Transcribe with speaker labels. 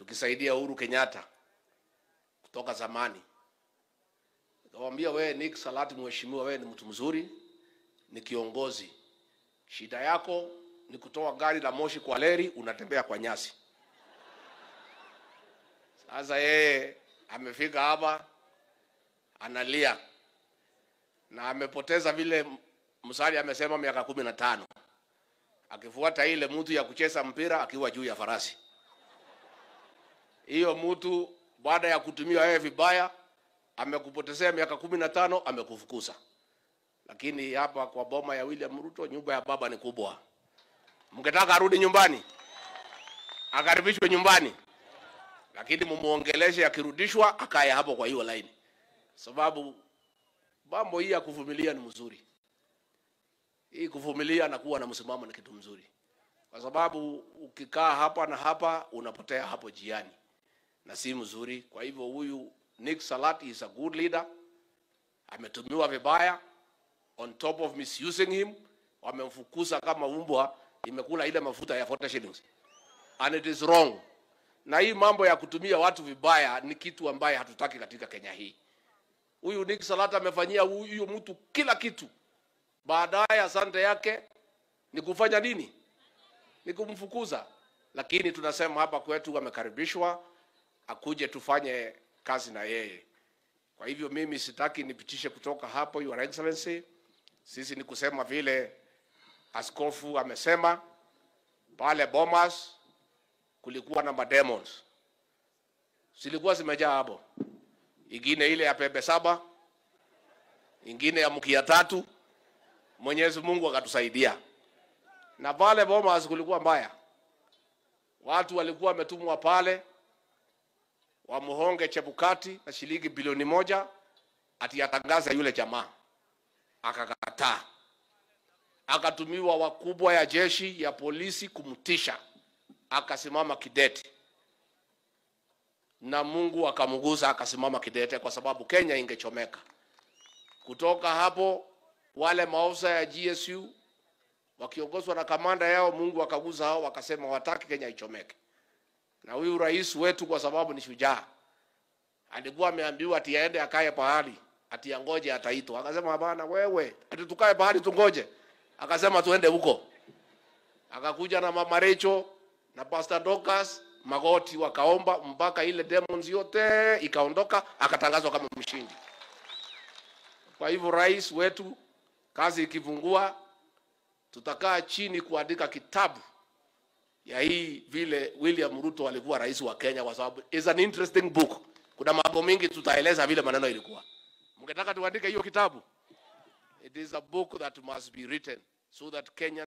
Speaker 1: tukisaidia Uhuru Kenyatta kutoka zamani. Nikamwambia wewe Nick Salati, mheshimiwa, wewe ni mtu mzuri, ni kiongozi. Shida yako ni kutoa gari la moshi kwa leri, unatembea kwa nyasi. Sasa yeye amefika hapa analia na amepoteza vile Msali amesema miaka kumi na tano akifuata ile mtu ya kucheza mpira akiwa juu ya farasi. Hiyo mtu baada ya kutumia wewe vibaya amekupotezea miaka kumi na tano amekufukuza. Lakini hapa kwa boma ya William Ruto, nyumba ya baba ni kubwa. Mngetaka arudi nyumbani, akaribishwe nyumbani, lakini mumuongeleshe, akirudishwa akaye hapo kwa hiyo laini, sababu mambo hii ya kuvumilia ni mzuri. Hii kuvumilia na kuwa na msimamo ni kitu mzuri, kwa sababu ukikaa hapa na hapa unapotea hapo jiani, na si mzuri. Kwa hivyo huyu Nick Salat is a good leader, ametumiwa vibaya, on top of misusing him, wamemfukuza kama umbwa imekula ile mafuta ya 40 shillings and it is wrong. Na hii mambo ya kutumia watu vibaya ni kitu ambaye hatutaki katika Kenya hii. Huyu Nick Salat amefanyia huyu mtu kila kitu, baadaye asante yake ni kufanya nini? Ni kumfukuza. Lakini tunasema hapa kwetu amekaribishwa, akuje tufanye kazi na yeye. Kwa hivyo mimi sitaki nipitishe kutoka hapo, Your Excellency. Sisi ni kusema vile askofu amesema pale Bomas kulikuwa na mademons, zilikuwa zimejaa hapo, ingine ile ya pembe saba, ingine ya mkia tatu. Mwenyezi Mungu akatusaidia, na pale Bomas kulikuwa mbaya, watu walikuwa wametumwa pale wamuhonge Chebukati na shilingi bilioni moja ati atangaza yule jamaa, akakataa. Akatumiwa wakubwa ya jeshi ya polisi kumtisha, akasimama kidete, na Mungu akamguza akasimama kidete, kwa sababu Kenya ingechomeka. Kutoka hapo wale maofisa ya GSU wakiongozwa na kamanda yao, Mungu akaguza hao, wakasema wataki Kenya ichomeke na huyu rais wetu kwa sababu ni shujaa, alikuwa ameambiwa ati aende akae pahali ati angoje ataitwa. Akasema hapana, wewe ati tukae pahali tungoje? Akasema tuende huko. Akakuja na mama Recho na Pastor Dorcas Magoti, wakaomba mpaka ile demons yote ikaondoka, akatangazwa kama mshindi. Kwa hivyo rais wetu, kazi ikivungua, tutakaa chini kuandika kitabu ya hii vile William Ruto alikuwa rais wa Kenya, kwa sababu is an interesting book. Kuna mambo mingi tutaeleza vile maneno ilikuwa. Mngetaka tuandike hiyo kitabu? It is a book that must be written so that Kenya